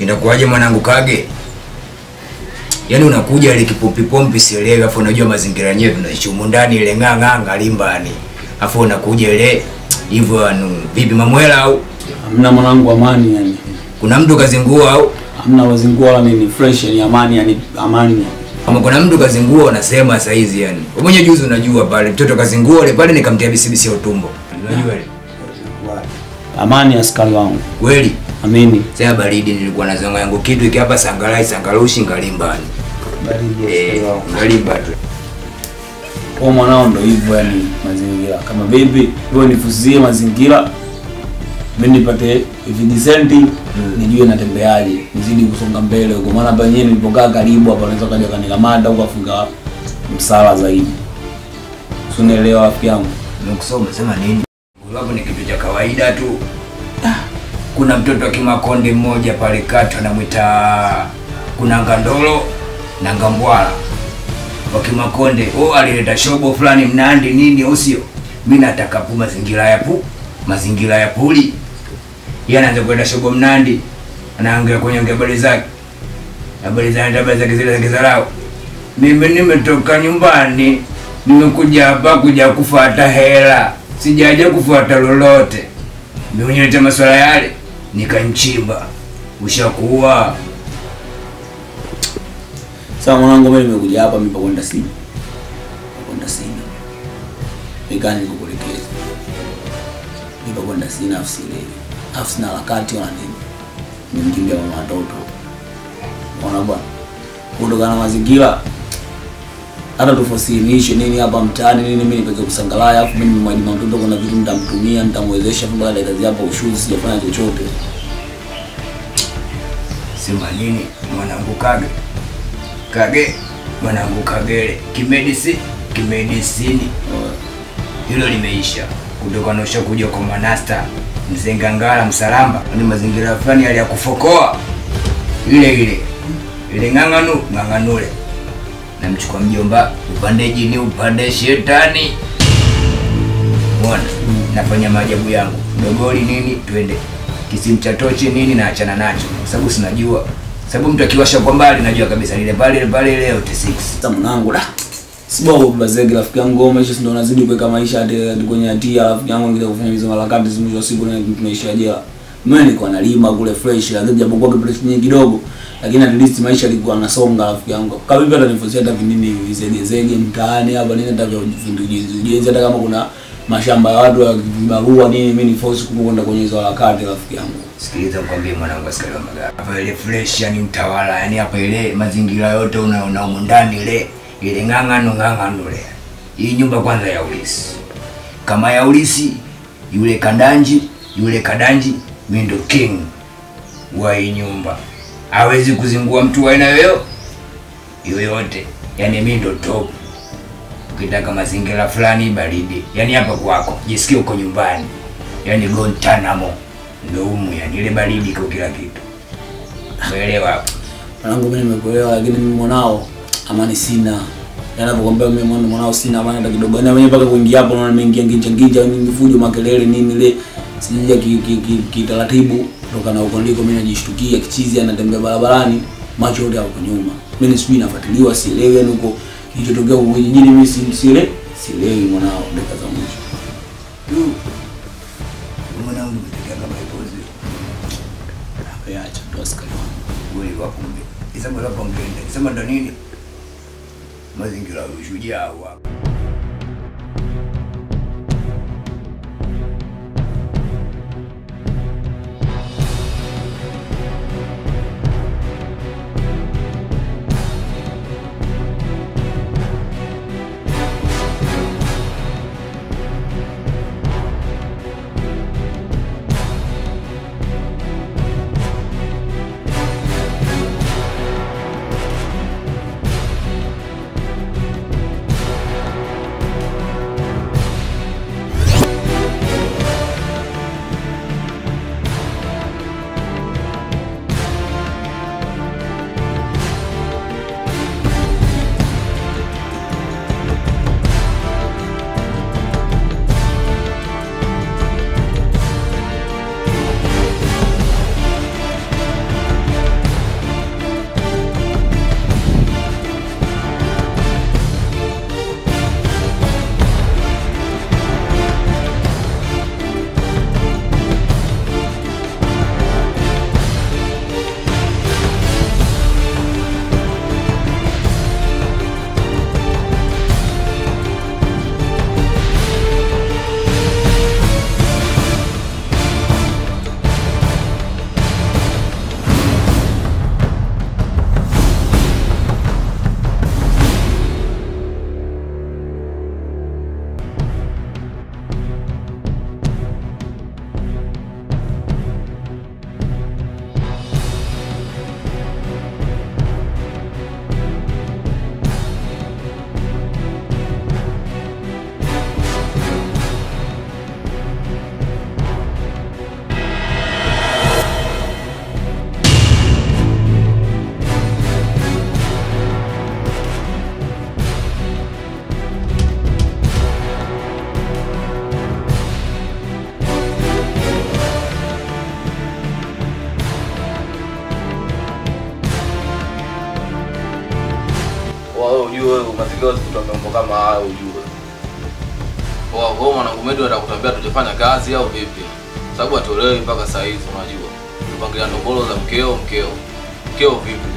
Inakuwaje mwanangu Kage? Yaani unakuja ile kipompi pompi sielewi, afu unajua mazingira yenyewe tunaishi humu ndani ile ng'ang'a ngalimbani. Afu unakuja ile hivyo anu vipi mamwela au Hamna mwanangu, amani yani. kuna mtu kazingua au Hamna wazingua wala nini, fresh yani, amani yani, amani. kama kuna mtu kazingua unasema saa hizi yani. Wewe mwenyewe juzi unajua pale mtoto kazingua ile pale nikamtia bisibisi ya utumbo. Unajua ile? Amani askari wangu. Kweli? Amini. Sasa baridi nilikuwa na zango yangu kitu iki hapa sangalai sangalushi ngalimbani. Baridi Eh, ngalimba tu. Kwa mwanao ndo hivyo yani mazingira. Kama baby, wewe nifuzie mazingira. Mimi nipate vijisenti nijue natembeaje, nizidi kusonga mbele huko. Maana hapa yenyewe nilipokaa karibu hapa naweza kaja kanikamata huko afunga msala zaidi. Si unaelewa rafiki yangu? Nimekusoma umesema nini? Hapo ni kitu cha kawaida tu. Kuna mtoto wa Kimakonde mmoja pale kata anamwita kuna Ngandolo na Ngambwala wa Kimakonde. Oh, alileta shobo fulani Mnandi nini au sio? Mimi nataka pu mazingira ya pu mazingira ya puli. Yeye anaanza kwenda shobo Mnandi. Anaongea kwenye ongea habari zake. Habari zake habari zake zile za kizarau. Mimi nimetoka nyumbani, nimekuja hapa kuja kufuata hela, sijaja kufuata lolote. Nionyesha masuala yale, nikanchimba. Ushakuwa Sasa mwanangu, mimi nimekuja hapa mimi pakwenda sina. Pakwenda sina. Nikani nikukuelekeza. Mimi pakwenda sina afsi ile. Afsi na harakati wala nini. Nimkimbia mama watoto. Unaona bwana. Kutokana na mazingira hata tufasilimishe nini hapa mtaani nini, mimi nipeke kusangalaya, afu mimi nimemwajima mtoto, kuna vitu nitamtumia, nitamwezesha mpaka dakika kazi hapa ushuzi, sijafanya chochote. sema nini mwanangu Kage, Kage mwanangu Kagere, kimedisi kimedisini, hilo limeisha kutokana na ushakuja kwa manasta mzee Ngangala Msalamba, ni mazingira fulani yale ya kufokoa ile ile ile ng'ang'anu ng'ang'anule, namchukua mjomba upande jini upande shetani, mwana nafanya maajabu yangu dogoli nini, twende kisimu cha tochi nini, naachana nacho kwa sababu sinajua, sababu mtu akiwasha kwa mbali najua kabisa lile pale pale leo T6 Sasa mwanangu da. Sibao bazegi rafiki yangu wewe maisha ndio unazidi kuweka maisha hadi hadi kwenye hatia rafiki yangu ngine kufanya hizo harakati mwisho wa siku na tunaishia jela. Mimi nilikuwa nalima kule fresh lakini japokuwa kipress nyingi kidogo lakini at least maisha yalikuwa yanasonga rafiki yangu. Kama vipi hata nifusia hata vinini vizege zege mtaani hapa nini hata vya ujenzi ujenzi hata kama kuna mashamba ya watu ya vibarua nini mimi ni force kubwa kwenda kwenye hizo harakati rafiki yangu. Sikiliza nikwambie mwanangu askari wa magari. Hapa ile fresh yani mtawala yani hapa ile mazingira yote unaona humu ndani ile ile ng'ang'ano ng'ang'ano ile. Hii nyumba kwanza ya ulisi. Kama ya ulisi yule kadanji yule kadanji mimi ndo king wa hii nyumba. Hawezi kuzingua mtu wa aina yoyo yoyote. Yani mimi ndo top. Ukitaka mazingira fulani baridi, yani hapa kwako, jisikie uko nyumbani. Yani Guantanamo ndo humu, yani ile baridi kwa kila kitu. Umeelewa hapo? Mwanangu mimi nimekuelewa lakini mimi mwanao amani sina. Yaani nakwambia mimi mwana mwanao sina amani hata kidogo. Yaani mwenyewe mpaka kuingia hapo naona nimeingia nginja nginja nini fujo makelele nini ile sija ki ki, ki, ki taratibu kutoka na huko ndiko mimi najishtukia kichizi anatembea barabarani macho yote hapo nyuma. Mimi sijui nafuatiliwa sielewi yani huko kilichotokea huko kijijini mimi si siele sielewi mwanao dakika za mwisho. Du. Mwanangu umetokea kama ipozi. Hapa acha ndo askari wangu. Wewe wapo mbe. Isema hapo ngende. Isema ndo nini? Mazingira ya ushujaa hapa. wewe ujue wewe mazingira usikuta mambo kama hayo ujue. Kwa wewe mwanangu mimi ndio kutambia tujafanya kazi au vipi? Sababu atolewi mpaka saa hizi unajua. Tupangilia ndombolo za mkeo mkeo. Mkeo vipi?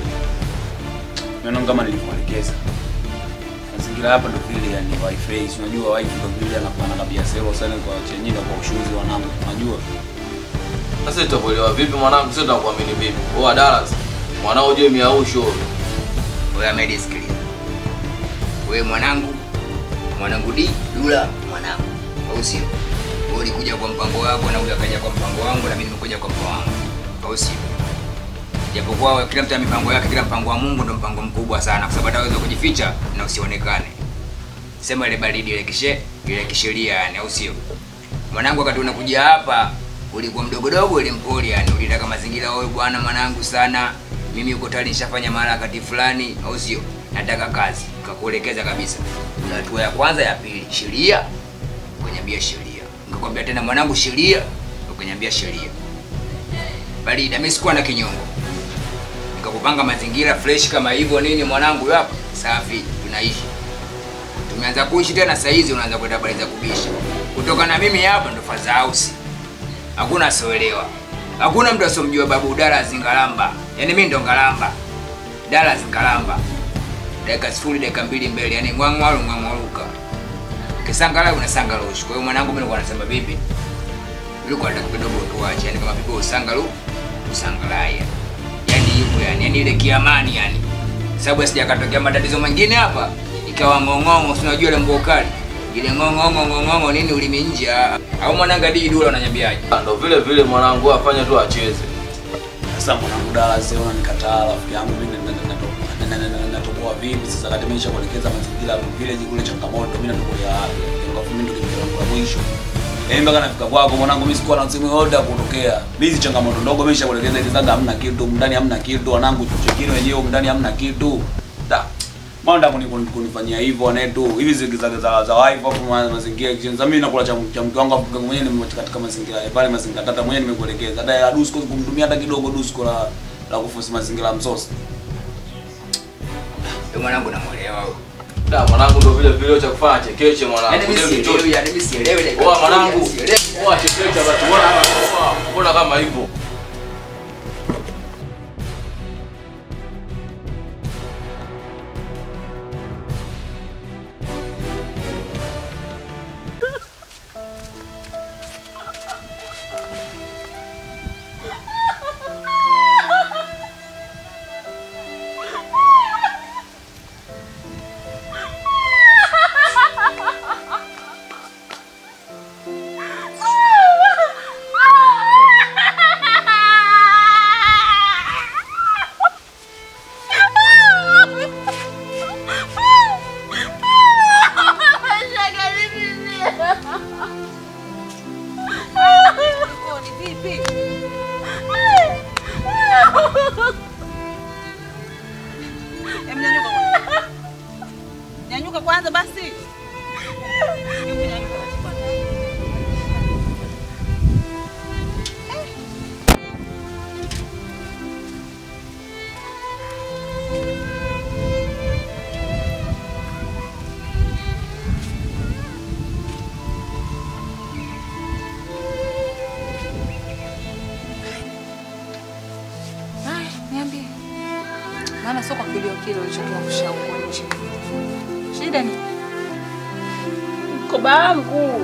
Mimi kama nilivyoelekeza. Mazingira hapa ndo vile yani wifi, si unajua wifi ndo vile anakuwa na tabia sero sana kwa chenyewe kwa ushuzi wanangu, unajua. Sasa tutakuelewa vipi mwanangu? Sasa tutakuamini vipi? Wewe Dallas, mwanao uje miausho. Wewe Ahmed sikiliza. Wewe mwanangu, mwanangu di Dula mwanangu. Au sio? Wewe ulikuja kwa mpango wako na huyu akaja kwa mpango wangu na mimi nimekuja kwa mpango wangu. Au sio? Japokuwa wewe kila mtu ana mipango yake, kila mpango wa Mungu ndo mpango mkubwa sana kwa sababu ataweza kujificha na usionekane. Sema ile baridi ile kishe, ile kisheria yani, au sio? Mwanangu wakati unakuja hapa ulikuwa mdogo dogo ile mpoli yani, ulitaka mazingira wewe bwana mwanangu sana. Mimi uko tayari nishafanya maharakati fulani, au sio? Nataka kazi. Kakuelekeza kabisa. Kuna hatua ya kwanza, ya pili, sheria. Ukaniambia sheria. Nikakwambia tena mwanangu sheria. Ukaniambia sheria. Barida, mimi sikuwa na kinyongo. Nikakupanga mazingira fresh kama hivyo nini mwanangu hapa. Safi, tunaishi. Tumeanza kuishi tena saa hizi unaanza kwenda habari za kubisha. Kutoka na mimi hapa ndo faza house. Hakuna asioelewa. Hakuna mtu asomjua babu Dallas Ngalamba. Yaani mimi ndo Ngalamba. Dallas Ngalamba. Dakika sifuri dakika mbili mbele, yaani ngwangwalu ngwangwaluka. Kisangala unasanga loshi. Kwa hiyo mwanangu mimi nilikuwa nasema vipi? Ulikuwa nataka kidogo tuache, yaani kama vipi usangalu usangalaya. Yaani yupo yani, yaani ile kiamani yani. Sababu sijakatokea matatizo mengine hapa. Ikawa ngong'ongo, si unajua ile mbokali. Ile ngong'ongo ngong'ongo nini ulimi nje. ah. Au mwananga dii dula unanyambiaje? Ndo vile vile mwanangu afanye tu acheze. Sasa mwanangu Dallas leo unanikataa rafiki yangu mimi na- na- na- na- na- na- na- natoboa vipi sasa kati mimi nishakuelekeza mazingira vile kule changamoto mimi natolea wapi? Kwa mimi ndo kimbilio langu la mwisho. Yaani mpaka nafika kwako mwanangu mimi sikuwa na simu yote ya kutokea. Mimi hizi changamoto ndogo mimi nishakuelekeza hizi zaga hamna kitu, ndani hamna kitu, wanangu chuchekini wenyewe ndani hamna kitu. Da. Mbona ndio kuni- kunifanyia hivyo wanetu? Hivi zigizaga za za wife hapo ma- mazingira kitchen. Sasa mimi nakula cha cha mke wangu afu mwenyewe ni katika mazingira pale mazingira tata mwenyewe nimekuelekeza. Hata ya dusko kumtumia hata kidogo dusko la la kufusi mazingira ya msosi. Wewe mwanangu namuelewa wewe. Da mwanangu ndo vile vile cha kufanya chekeche mwanangu. Yaani mimi Ndio sielewi, kichocho. yaani mimi sielewi dakika Oa moja, mwanangu. sielewi. Oa chekeche basi. Mbona oa, mbona kama hivyo? Koni vipi? Em, nyanyuka kwanza. Nyanyuka kwanza basi. Hebu nyanyuka basi kwanza. Haya, niambie. Maana sio kwa kilio kile ulichokiangusha huko nje. Shida ni Mkoba wangu.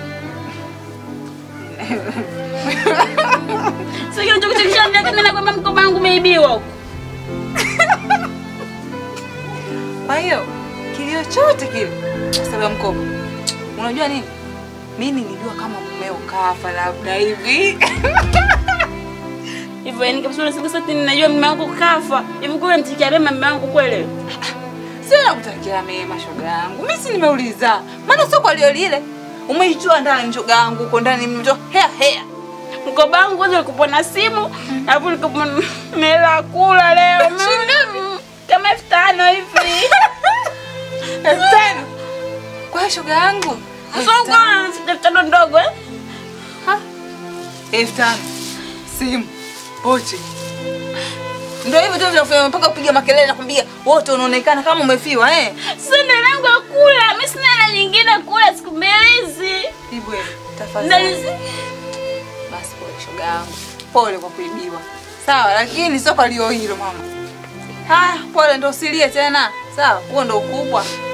Sio kile ulichokuchekesha mimi mimi nakwambia mkoba wangu umeibiwa huko. Kwa hiyo kilio chote kile sababu ya mkoba. Unajua nini? Mimi nilijua kama mumeo kafa labda hivi. Hivyo yani kabisa unasikia sasa ninajua mume wangu kafa. Hivi kule mtikia mema mume wangu kweli? Sio nakutakia mema shoga yangu. Mimi si nimeuliza. Maana sio kwa lio lile. Umeitoa ndani shoga yangu uko ndani mmetoa hea hea. Mkoba wangu kwanza ulikuwa na simu, alafu ulikuwa na hela ya kula leo. Mm, Kama elfu tano hivi. Elfu tano. Kwa hiyo shoga yangu. Sio kwa elfu tano ndogo eh? elfu tano. Simu. Pochi. Ndio hivyo tu vinafanya mpaka kupiga makelele na kuambia wote unaonekana kama umefiwa eh. Sasa ndio langu ya kula. Mimi sina hela nyingine kula siku mbili hizi. Hivyo tafadhali. Ndio Basi pole shoga yangu. Pole kwa kuibiwa. Sawa, lakini sio kwa lio hilo mama. Haya, pole ndo usilie tena. Sawa, huo ndo ukubwa.